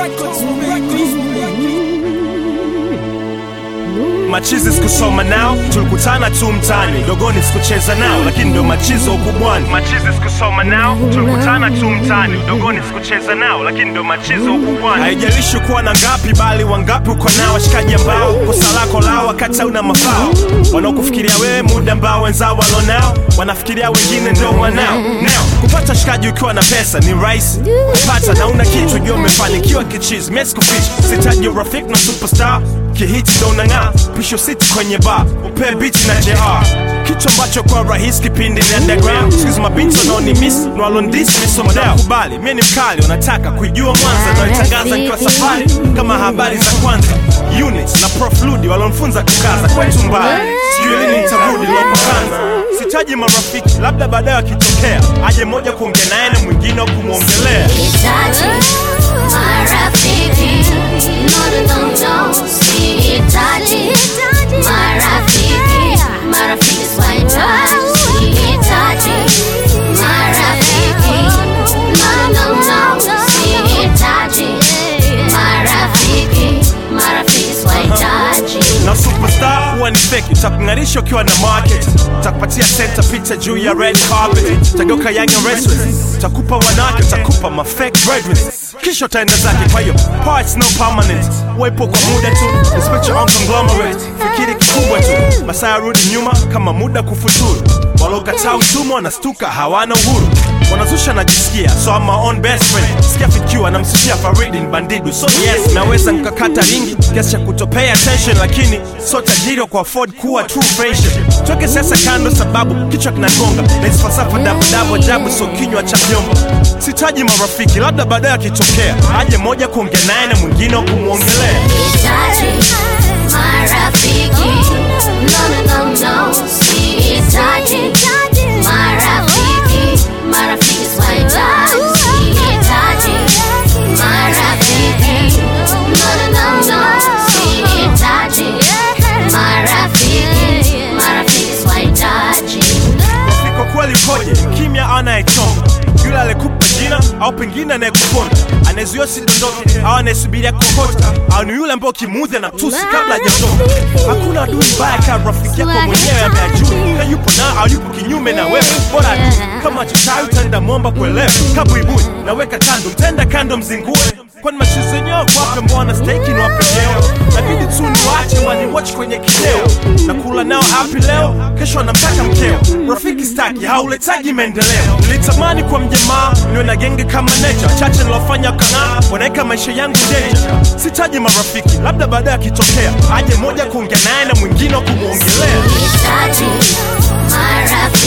machizi sikusoma nao tulikutana tu mtani dogoni sikucheza nao lakini ndio machizo ukubwani machizi sikusoma nao tulikutana tu mtani dogoni sikucheza nao lakini ndio machizo ukubwani haijalishi kuwa na ngapi bali wangapi uko nao washikaji ambao kosa lako lao wakati hauna mafao wanaokufikiria wewe muda ambao wenzao walonao wanafikiria wengine ndio mwanao nao kupata shikaji ukiwa na pesa ni rahisi kupata na una kitu jua umefanikiwa kichizi mesikufichi sitaji urafiki na superstar kihiti ndo unang'aa pisho siti kwenye bar upe biti na jr kitu ambacho kwa rahisi kipindi ni underground sikizi mabinti wanaoni miss nwalondisi misomdao kubali mi ni mkali wanataka kuijua mwanza naitangaza nikiwa safari kama habari za kwanza unit na prof ludi walonfunza kukaza kwetu mbali sijui lini nitarudi lopokanza sitaji marafiki labda baadaye wakitokea aje moja kuongea naye na mwingine wa kumwongelea Sihitaji marafiki, no, no, no, no. Sihitaji marafiki, marafiki sihitaji. Sihitaji marafiki, no, no, no, no. Sihitaji marafiki, marafiki sihitaji. na superstar huwa ni fake utakung'arisha ukiwa na market utakupatia center picha juu ya red carpet utageuka young and restless utakupa wanawake utakupa ma fake breadwins kisha utaenda zake kwa hiyo parts no permanent wepo kwa muda tu respect your own conglomerate fikiri kikubwa tu masaa yarudi nyuma kama muda kufuturu walokataa utumwa wanastuka hawana uhuru wanazusha najisikia so I'm my own best friend sikia fikiwa namsifia faridi ni bandidu so yes naweza nkakata ringi kiasi cha kutopay attention lakini so tajiri wa kuafford kuwa true friendship toke sasa kando sababu kichwa kinagonga na hizi falsafa dabudabu ajabu so kinywa cha vyombo sitaji marafiki labda baadaye akitokea aje moja kuongea naye na mwingine wa kumwongelea Sihitaji marafiki, no, no, no, no. Sihitaji marafiki, marafiki sihitaji. Sihitaji marafiki, no, no, no, no. Sihitaji marafiki, marafiki sihitaji. kwa kweli koje kimya anayechonga yule alikupa jina au pengine anayekuponda anayezuia sidondoke au anayesubiria kokota au ni yule ambao kimuudhi na tusi kabla hajatoka hakuna adui mbaya kama rafiki yako mwenyewe ameajui na yupo na au yupo kinyume na wewe bora tu kama chotai utaenda mwomba kuelewa kabuibui naweka kando mtenda kando mzingue kwani machizo yenyewe kwape mbona steki ni wapenyewe nabidi tu niwache waniwatch kwenye kideo na kula nao hapi leo kesho anamtaka mkeo rafiki staki hauletaji maendeleo nilitamani kwa mjamaa niwe na genge kama necha chache nilofanya kang'aa wanaweka maisha yangu deja sitaji marafiki labda baadaye akitokea aje moja kuongea naye na mwingine wa kumwongelea Sihitaji marafiki